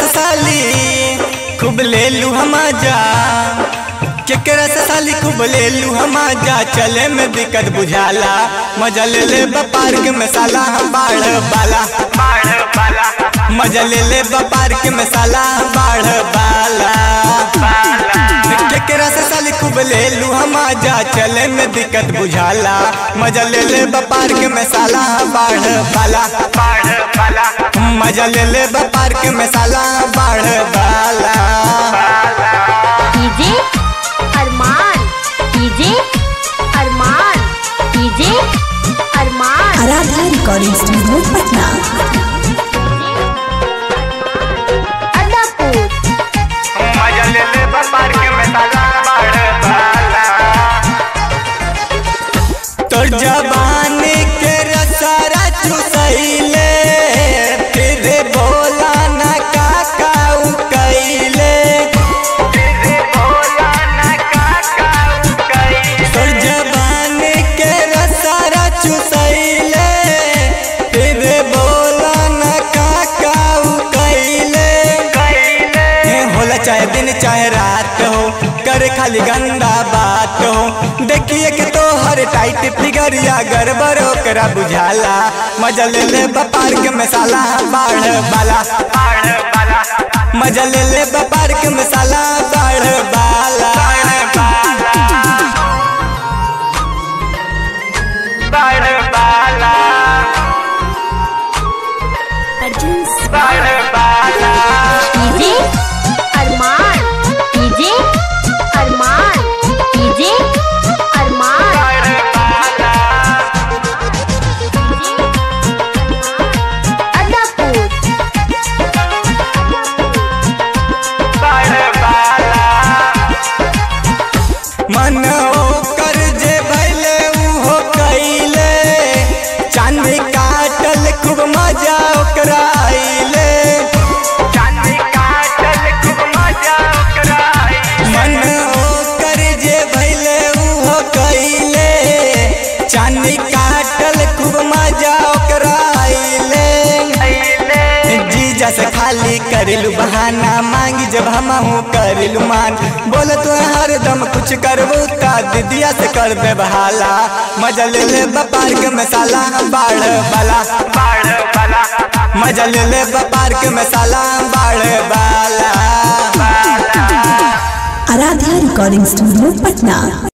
से साली खूब ले लू हम जा केकरा से साली खूब ले लू हम जा चले में दिक्कत बुझाला मजा ले ले पार्क में साला हम बाढ़ बाला बाढ़ बाला मजा ले ले पार्क में साला बाढ़ बाला केकरा से साली खूब ले लू हम जा चले में दिक्कत बुझाला मजा ले ले पार्क में साला बाढ़ बाला बाढ़ बाला मजा ले ले पार्क में साला बाढ़ बाला डीजे अरमान डीजे अरमान डीजे अरमान आराध्या रिकॉर्डिंग स्टूडियो पटना अदापुर मजा ले ले पार्क में साला बाढ़ बाला तोर जवानी के रसारा चुसैले फिर बोला ना काका उ कैले तोर जवानी के रसारा चुसैले फिर बोला ना काका उ कैले हे होला चाहे दिन चाहे रात हो करे खाली गंदा बात हो देखिए कि तो हर टाइट फिगर या गड़बड़ ओकरा बुझाला मजा ले ले पार्क में साला बाढ़ बाला बाढ़ बाला मजा ले ले पार्क में साला बाढ़ बाला बाढ़ बाला बाढ़ बाला डीजे अरमान डीजे अरमान डीजे अरमान अदापुर मन ओकर जे भैले उहो कैले चांदी काटल खूब मजा ओकरा आइले चांदी काटल खूब मजा ओकरा मन ओकर जे भैले उहो कैले चांदी काटल खूब मजा ओकरा आइले जीजा से खाली करिलू बहाना मांगी जब हम करिलू मान बोले तो हरदम कुछ करबू ता दीदिया से कर दे बहाला मजा ले ले पार्क में साला बाढ़ बाला बाढ़ बाला मजा ले ले पार्क में साला बाढ़ बाला आराध्या रिकॉर्डिंग स्टूडियो पटना